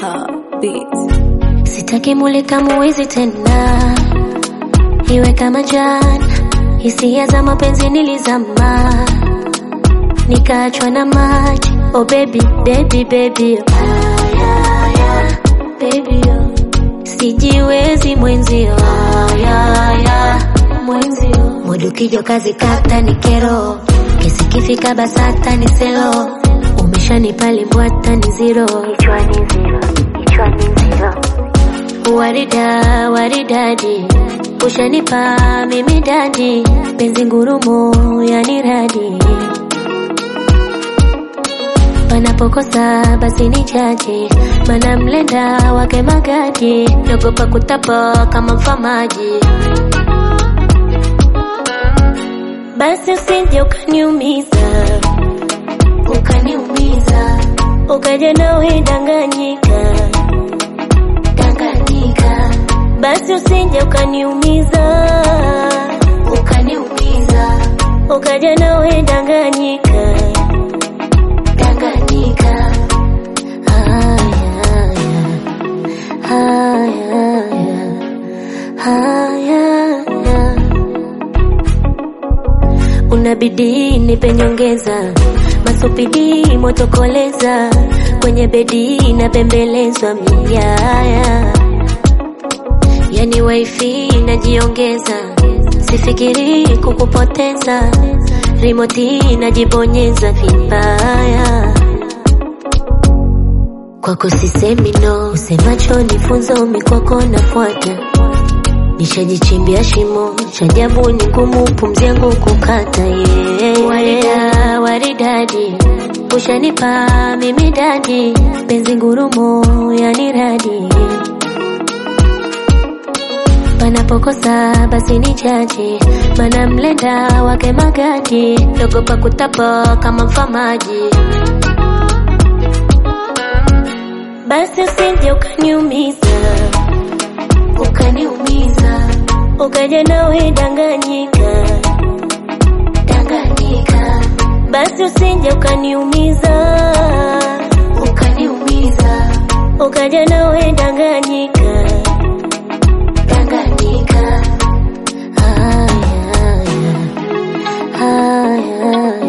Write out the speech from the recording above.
Rebecca Beats. Sitaki mulika muwizi tena, iwe kama jana. Hisia za mapenzi nilizama, nikaachwa na maji. Oh baby, baby, baby, oh. Ah, yeah, baby, oh. Sijiwezi mwenzio, ah, yeah, yeah, mwenzio. Mudu kijo kazi kata ni kero, kesi kifika basata ni selo. Umeshanipa limbwata ni zero, kichwani zero, kichwani zero. Warida, waridadi, ushanipa mimi dadi, penzi ngurumo yani radi. Panapokosa basi ni chaji, mana mlenda wake magadi, nagopa kutapa kama mfamaji. Basi usije ukaniumiza, ukaniumiza, ukaja nawe danganyika Tanganyika. Basi usije ukaniumiza, ukaniumiza, ukaja nawe Tanganyika, Tanganyika. Haya, haya, haya, haya. Unabidi nipe nyongeza, masupidi motokoleza, kwenye bedi napembelezwa miaya, yani wifi najiongeza, sifikiri kukupoteza, rimoti najibonyeza vibaya kwako sisemi no, usemacho ni funzo, mikwako nafuata nishajichimbia shimo chajabu ni ngumu pumzi yangu kukata yeah. Warida, waridadi ushanipa mimi dadi penzi ngurumo yani radi panapokosa basi ni chaji mana mlenda wake magadi nagopa kutapa kama mfamaji basi usije ukaniumiza ukaniumiza ukaja nawe danganyika danganyika basi usije ukaniumiza ukaniumiza ukaja nawe danganyika danganyika haya haya haya